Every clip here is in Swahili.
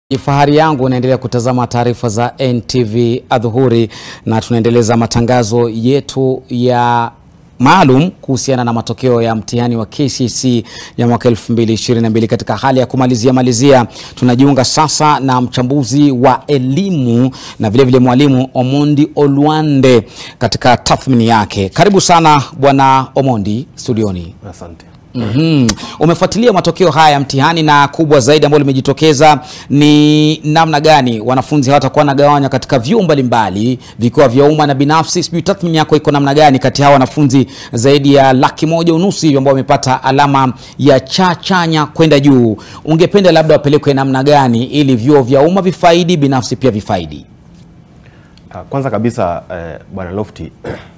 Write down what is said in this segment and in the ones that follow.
Fahari yangu unaendelea kutazama taarifa za NTV Adhuhuri na tunaendeleza matangazo yetu ya maalum kuhusiana na matokeo ya mtihani wa KCSE ya mwaka 2022. Katika hali ya kumalizia malizia, tunajiunga sasa na mchambuzi wa elimu na vilevile mwalimu Omondi Olwande katika tathmini yake. Karibu sana Bwana Omondi studioni. Asante. Mhm. Umefuatilia matokeo haya ya mtihani na kubwa zaidi ambalo limejitokeza ni namna gani wanafunzi hawatakuwa wanagawanywa katika vyuo mbalimbali vikiwa vya umma na binafsi. Sijui tathmini yako iko namna gani kati ya hawa wanafunzi zaidi ya laki moja unusu hivi ambao wamepata alama ya cha chanya kwenda juu, ungependa labda wapelekwe namna gani ili vyuo vya umma vifaidi, binafsi pia vifaidi? Ah, Kwanza kabisa eh, Bwana Lofty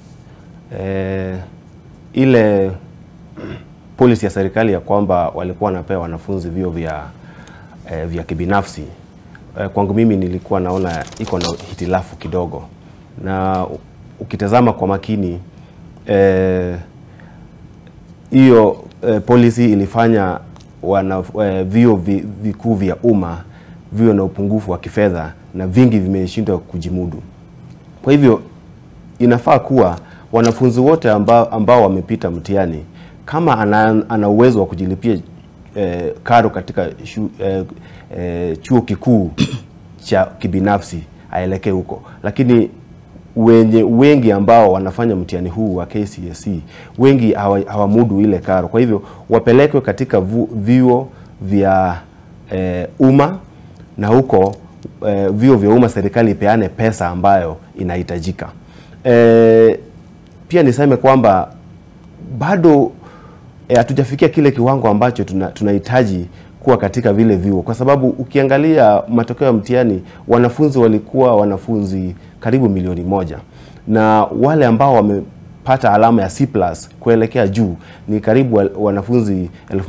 eh, ile policy ya serikali ya kwamba walikuwa wanapewa wanafunzi vyuo vya eh, vya kibinafsi eh, kwangu mimi nilikuwa naona iko na hitilafu kidogo, na u- ukitazama kwa makini eh, hiyo eh, policy ilifanya wana eh, vyuo vi, vikuu vya umma viwe na upungufu wa kifedha na vingi vimeshindwa kujimudu. Kwa hivyo inafaa kuwa wanafunzi wote ambao, ambao wamepita mtihani kama ana, ana uwezo wa kujilipia eh, karo katika shu, eh, eh, chuo kikuu cha kibinafsi aelekee huko, lakini wenye wengi ambao wanafanya mtihani huu wa KCSE wengi hawa- hawamudu ile karo. Kwa hivyo wapelekwe katika vu- vyuo vya eh, umma na huko eh, vyuo vya umma serikali ipeane pesa ambayo inahitajika. Eh, pia niseme kwamba bado eh, hatujafikia kile kiwango ambacho tuna- tunahitaji kuwa katika vile vyuo, kwa sababu ukiangalia matokeo ya mtihani wanafunzi walikuwa wanafunzi karibu milioni moja na wale ambao wamepata alama ya C+ kuelekea juu ni karibu wa- wanafunzi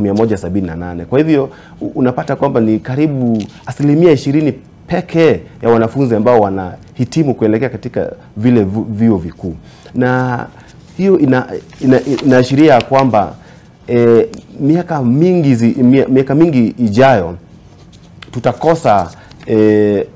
1178. Kwa hivyo u- unapata kwamba ni karibu asilimia ishirini pekee ya wanafunzi ambao wanahitimu kuelekea katika vile vu- vyuo vikuu na hiyo ina, ina, inaashiria kwamba e, miaka mingi zi, mia- miaka mingi ijayo tutakosa e,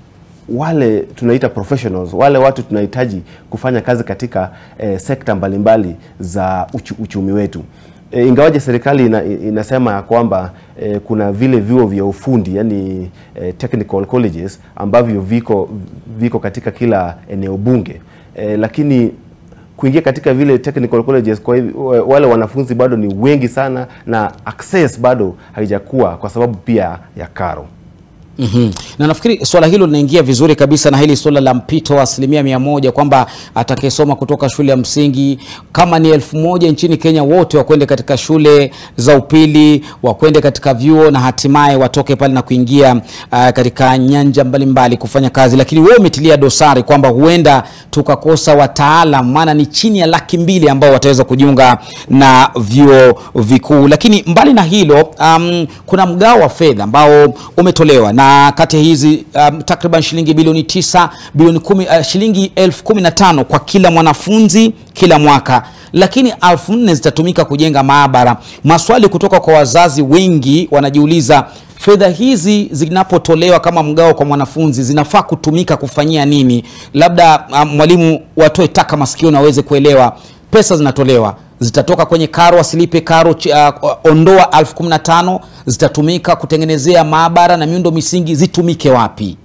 wale tunaita professionals, wale watu tunahitaji kufanya kazi katika e, sekta mbalimbali za uchu, uchumi wetu. E, ingawaje serikali ina, inasema ya kwamba e, kuna vile vyuo vya ufundi yani e, technical colleges ambavyo viko, viko katika kila eneo bunge e, lakini kuingia katika vile technical colleges kwa hivyo wale wanafunzi bado ni wengi sana na access bado haijakuwa kwa sababu pia ya karo. Mhm. Na nafikiri swala hilo linaingia vizuri kabisa na hili swala la mpito wa asilimia mia moja kwamba atakayesoma kutoka shule ya msingi kama ni elfu moja nchini Kenya wote wakwende katika shule za upili wakwende katika vyuo na hatimaye watoke pale na kuingia uh, katika nyanja mbalimbali kufanya kazi, lakini wewe umetilia dosari kwamba huenda tukakosa wataalam, maana ni chini ya laki mbili ambao wataweza kujiunga na vyuo vikuu. Lakini mbali na hilo um, kuna mgao wa fedha ambao umetolewa na kati ya hizi um, takriban shilingi bilioni tisa bilioni kumi, uh, shilingi elfu kumi na tano kwa kila mwanafunzi kila mwaka lakini elfu nne zitatumika kujenga maabara. Maswali kutoka kwa wazazi wengi wanajiuliza fedha hizi zinapotolewa kama mgao kwa mwanafunzi zinafaa kutumika kufanyia nini? Labda um, mwalimu watoe taka masikioni waweze kuelewa pesa zinatolewa zitatoka kwenye karo, asilipe karo ch- uh, ondoa elfu kumi na tano zitatumika kutengenezea maabara na miundo misingi, zitumike wapi?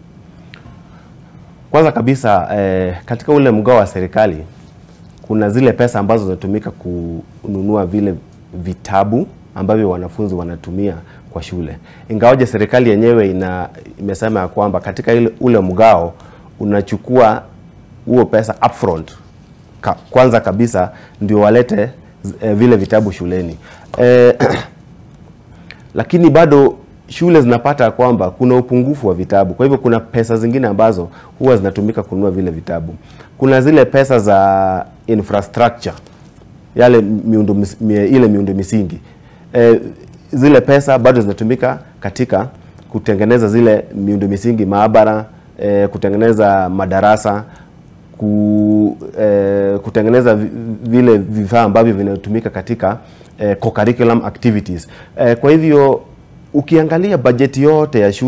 Kwanza kabisa eh, katika ule mgao wa serikali kuna zile pesa ambazo zinatumika kununua vile vitabu ambavyo wanafunzi wanatumia kwa shule. Ingawaje serikali yenyewe ina imesema ya kwamba katika ile, ule mgao unachukua huo pesa upfront ka, kwanza kabisa ndio walete eh, vile vitabu shuleni eh, lakini bado shule zinapata kwamba kuna upungufu wa vitabu. Kwa hivyo kuna pesa zingine ambazo huwa zinatumika kununua vile vitabu. Kuna zile pesa za infrastructure, yale miundo, mis- mie- ile miundo misingi e, zile pesa bado zinatumika katika kutengeneza zile miundo misingi, maabara e, kutengeneza madarasa ku, eh, kutengeneza vi- vile vifaa ambavyo vinatumika katika eh, co-curriculum activities. Eh, kwa hivyo ukiangalia bajeti yote ya shule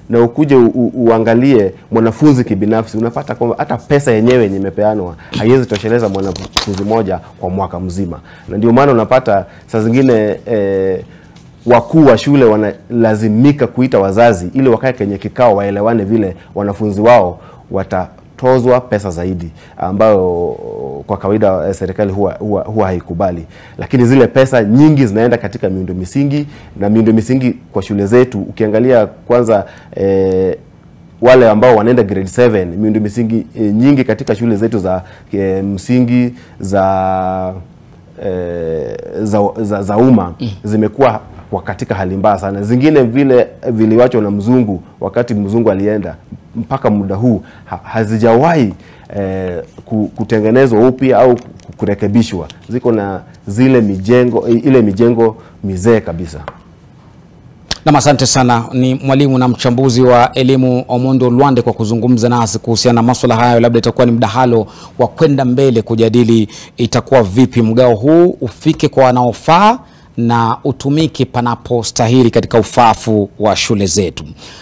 na ukuje u, u, uangalie mwanafunzi kibinafsi, unapata kwamba hata pesa yenyewe yenye imepeanwa haiwezi tosheleza mwanafunzi moja kwa mwaka mzima, na ndio maana unapata saa zingine eh, wakuu wa shule wanalazimika kuita wazazi ili wakae kwenye kikao waelewane vile wanafunzi wao watatozwa pesa zaidi, ambayo kwa kawaida eh, serikali huwa, huwa, huwa haikubali, lakini zile pesa nyingi zinaenda katika miundo misingi na miundo misingi kwa shule zetu ukiangalia kwanza eh, wale ambao wanaenda grade 7 miundo misingi e, nyingi katika shule zetu za e, msingi za e, za, za, za umma zimekuwa kwa katika hali mbaya sana. Zingine vile viliwachwa na mzungu wakati mzungu alienda, mpaka muda huu ha, hazijawahi e, ku- kutengenezwa upya au kurekebishwa. Ziko na zile mijengo ile mijengo mizee kabisa. Nam, asante sana. Ni mwalimu na mchambuzi wa elimu Omondo Lwande kwa kuzungumza nasi kuhusiana na maswala hayo. Labda itakuwa ni mdahalo wa kwenda mbele kujadili itakuwa vipi mgao huu ufike kwa wanaofaa na utumike panapostahili katika ufaafu wa shule zetu.